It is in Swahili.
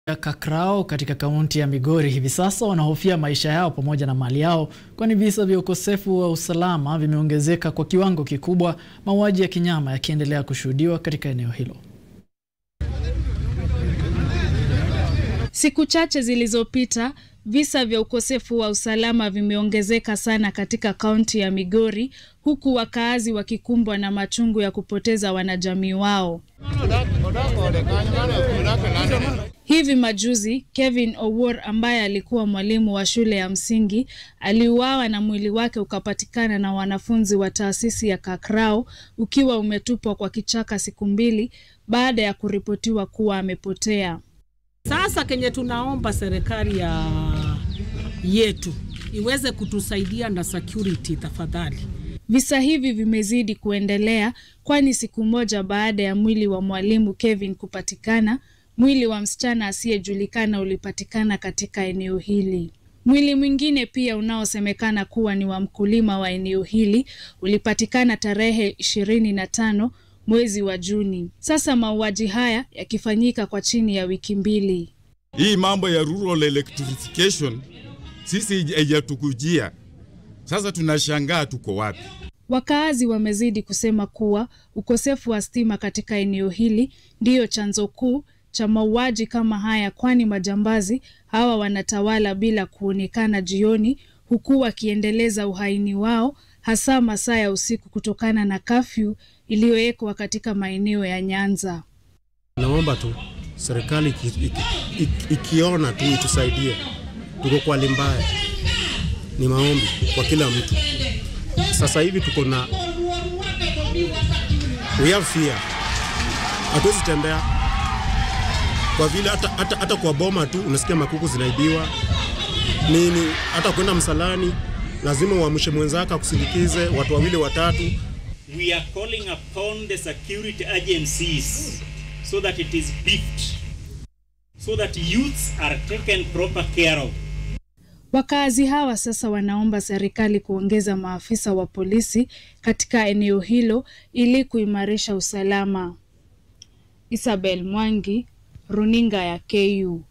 Kakrao katika kaunti ya Migori hivi sasa wanahofia maisha yao pamoja na mali yao, kwani visa vya ukosefu wa usalama vimeongezeka kwa kiwango kikubwa, mauaji ya kinyama yakiendelea kushuhudiwa katika eneo hilo. Siku chache zilizopita visa vya ukosefu wa usalama vimeongezeka sana katika kaunti ya Migori, huku wakaazi wakikumbwa na machungu ya kupoteza wanajamii wao. Hivi majuzi Kevin Owuor ambaye alikuwa mwalimu wa shule ya msingi aliuawa na mwili wake ukapatikana na wanafunzi wa taasisi ya Kakrao ukiwa umetupwa kwa kichaka siku mbili baada ya kuripotiwa kuwa amepotea. Sasa kenye tunaomba serikali ya yetu iweze kutusaidia na security tafadhali. Visa hivi vimezidi kuendelea, kwani siku moja baada ya mwili wa mwalimu Kevin kupatikana, mwili wa msichana asiyejulikana ulipatikana katika eneo hili. Mwili mwingine pia unaosemekana kuwa ni wa mkulima wa eneo hili ulipatikana tarehe ishirini na tano mwezi wa Juni. Sasa mauaji haya yakifanyika kwa chini ya wiki mbili. Hii mambo ya rural electrification sisi haijatukujia. Sasa tunashangaa tuko wapi? Wakaazi wamezidi kusema kuwa ukosefu wa stima katika eneo hili ndiyo chanzo kuu cha mauaji kama haya, kwani majambazi hawa wanatawala bila kuonekana jioni, huku wakiendeleza uhaini wao hasa masaa ya usiku kutokana na kafyu iliyowekwa katika maeneo ya Nyanza. Naomba tu serikali iki, iki, iki, ikiona tu itusaidie, tuko kwa hali mbaya. Ni maombi kwa kila mtu. Sasa hivi tuko na we have fear, hatuwezi tembea kwa vile hata, hata, hata kwa boma tu unasikia makuku zinaibiwa nini, hata kwenda msalani lazima uamshe mwenzako akusindikize, watu wawili watatu. We are calling upon the security agencies so that it is beefed, so that youths are taken proper care of. Wakaazi hawa sasa wanaomba serikali kuongeza maafisa wa polisi katika eneo hilo ili kuimarisha usalama. Isabel Mwangi, Runinga ya KU.